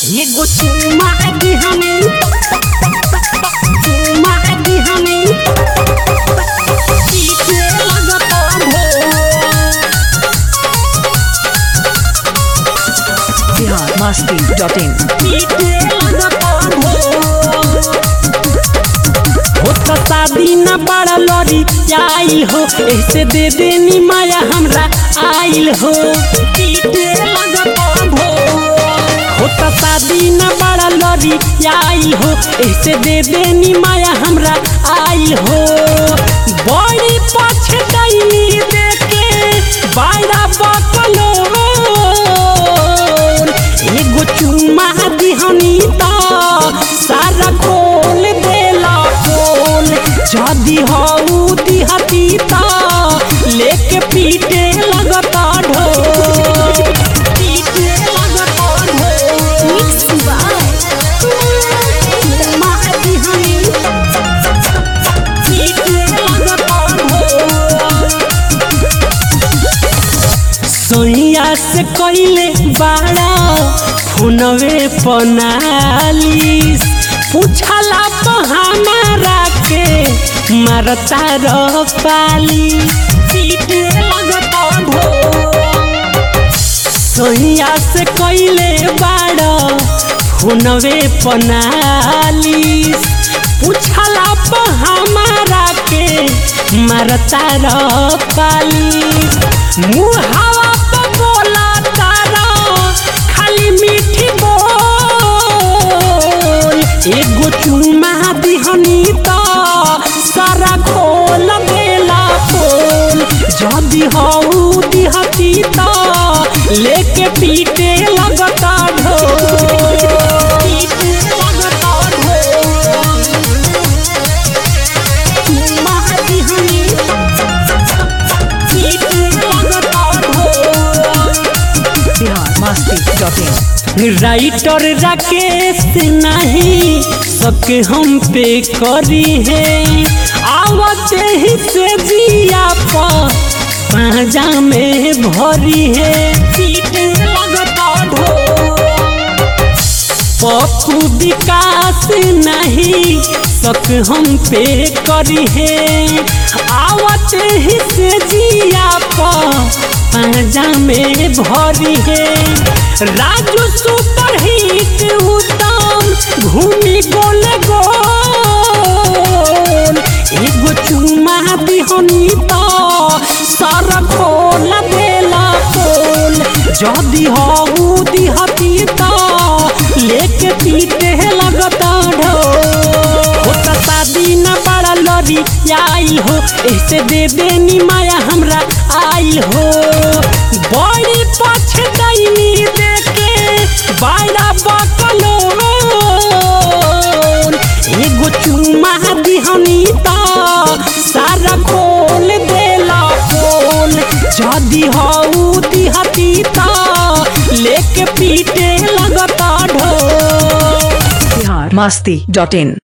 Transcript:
एगो चुम्मा दी हमें चुम्मा दी हमें पीछे लगता भोर biharmasti.in पीछे लगता भोर हो तो शादी न बड़ा लड़ी आई हो ऐसे दे देनी माया हमरा आइल हो पीछे लगता भोर हो तो शादी न बड़ा लड़ी आई हो ऐसे दे देनी माया हमरा आइल हो बड़ी पछतैनी देखे बायरा बकलो एगो चुम्मा दिहनी त सारा खोल देला खोल जदी हऊ दिहती त लेके पीटे लगता ढोल पीटे लगता ढोल चुम्मा दिहनी पीटे लगता ढोल सोइया से कइले बाड़ा फोनवे पनालिस पूछला तो हमारा के मारता रह पाली पीटे लगता ढोल सोइया से कइले बाड़ा फोनवे पनालिस पूछला तो हमारा के मारता रह पाली मुहावा पे बोला तारा खाली मीठी बोल एगो चुम्मा दिहनी त सारा खोल देला खोल जदी हऊ दिहती त लेके पीटे लगता ढोल पीटे लगता ढोल चुम्मा दिहनी पीटे लगता ढोल biharmasti.in राइटर राकेश नहीं सबके हम पे करी है आवते ही से जिया पर पाजा में भरी है पीटे लगता ढोल पप्पू विकास नहीं सक हम पे करी है आवते ही से जिया पर पाजा में भरी है राजू सुपर हिट उत्तम घूमी गोल गोल एगो चुम्मा दिहनी त सर खोल देला खोल जदी हऊ दिहती त लेके पीटे लगता ढोल होता शादी न बड़ा लड़ी आई हो ऐसे दे देनी माया हमरा आई हो बड़ी पछतैनी देखे बायरा बकलो एगो चुम्मा दिहनी त सारा खोल देला खोल जदी हऊ दिहती त लेके पीटे लगता ढोल biharmasti.in